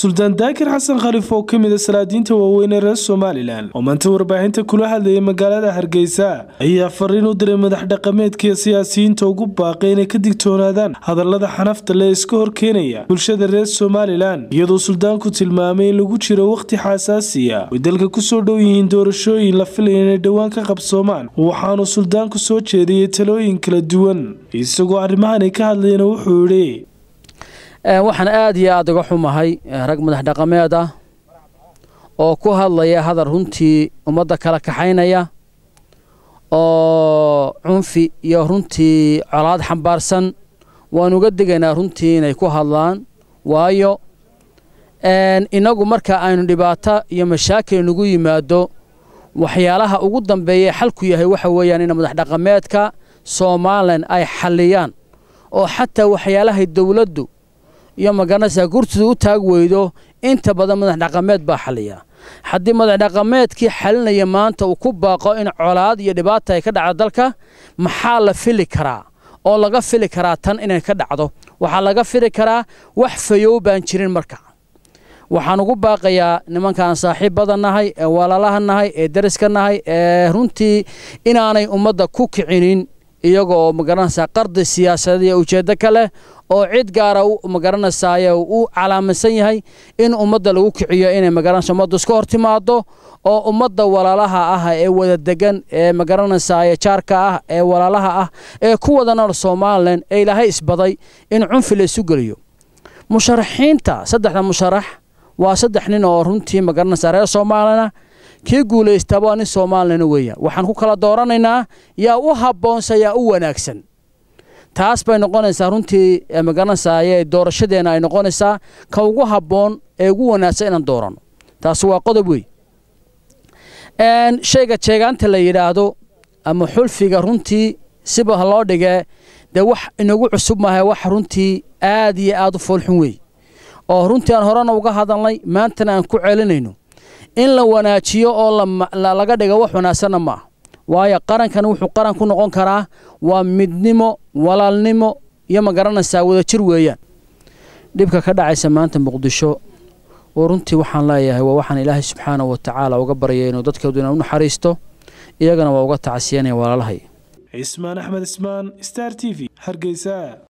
suldaan daakir xasan khaliif oo ka mid a salaadiinta waaweyn ee reer somalilan oo maanta warbaahinta kula hadlayay magaalada hargeysa ayaa fariin u diray madax dhaqameedkaiyo siyaasiyiinta ugu baaqay inay ka digtoonaadaan hadallada xanafta le iska horkeenaya bulshada reer somalilan iyadoo suldaanku tilmaamay in lagu jiro wakhti xasaasiya ay dalka kusoo dhow yihiin doorashooyin la filaya inay dhowaan ka qabsoomaan waxaanu suldaanku soo jeediyey talooyin kala duwan isagoo arrimahan ay ka hadlayna wuxuu yidhi waxaan aad iyo aada uga xumahay rag madax dhaqameed ah oo ku hadlaya hadal runtii ummadda kala kaxaynaya oo cunfi iyo runtii colaad xambaarsan waan uga digaynaa runtii inay ku hadlaan waayo innagu marka aynu dhibaato iyo mashaakil nagu yimaado waxyaalaha ugu dambeeya xalku yahay waxa weeyaan in madax dhaqameedka somalilan ay xalliyaan oo xataa waxyaalahay dowladdu iyo magaranaysaa gurtida u taag weydo inta badan madax dhaqameed baa xaliya haddii madax dhaqameedkii xalinaya maanta uu ku baaqo in colaad iyo dhibaata ay ka dhacdo dalka maxaa la fili karaa oo laga fili karaa tan inay ka dhacdo waxaa laga fili karaa wax fayow baan jirin marka waxaan ugu baaqayaa nimankaan saaxiibbada nahay ee walaalaha nahay ee dariska nahay ee runtii inaanay ummadda ku kicinin iyaga oo magaranaysaa qardi siyaasadeed iyo ujeeddo ka leh oo cid gaara magaranaysaay u calaamadsan yahay in ummadda lagu kiciyo inay magaranaysa ummaddu iska hor timaado oo ummadda walaalaha ah ee wada degan ee magaranaysaay jaarka ah ee walaalaha ah ee ku wada nool somalilan ee ilaahay isbaday in cunfi la isu geliyo musharaxiinta saddexda musharax waa saddex nin oo runtii magaranaysaa reer soomaalina kii guulaystaba waa nin soomaalina weeyaan waxaan ku kala dooranaynaa yaa u habboonsa yaa u wanaagsan taas bay noqonaysaa runtii magaranaysaay doorashadeenna ay noqonaysaa ka ugu habboon ee ugu wanaagsan inaan dooranno taasi waa qodob wey shayga jeegaanta la yidhaahdo ama xulfiga runtii siba loo dhigee dee wax inagu cusub maaha wax runtii aad iyo aad u foolxun wey oo runtii aan horena uga hadalnay maantana aan ku celinayno in la wanaajiyo oo laga dhigo wax wanaagsanna ma ah waayo qarankan wuxuu qaran ku noqon karaa waa midnimo walaalnimo iyo ma garanaysaa wadajir weeyaan dhibka ka dhacaysa maanta muqdisho oo runtii waxaan leeyahay waa waxaan ilaahay subxaana wa tacaala uga baryay inuu dadkeeduna u naxariisto iyagana waa uga tacsiyanaya walaalahay cismaan axmed ismaan star t v hargeysa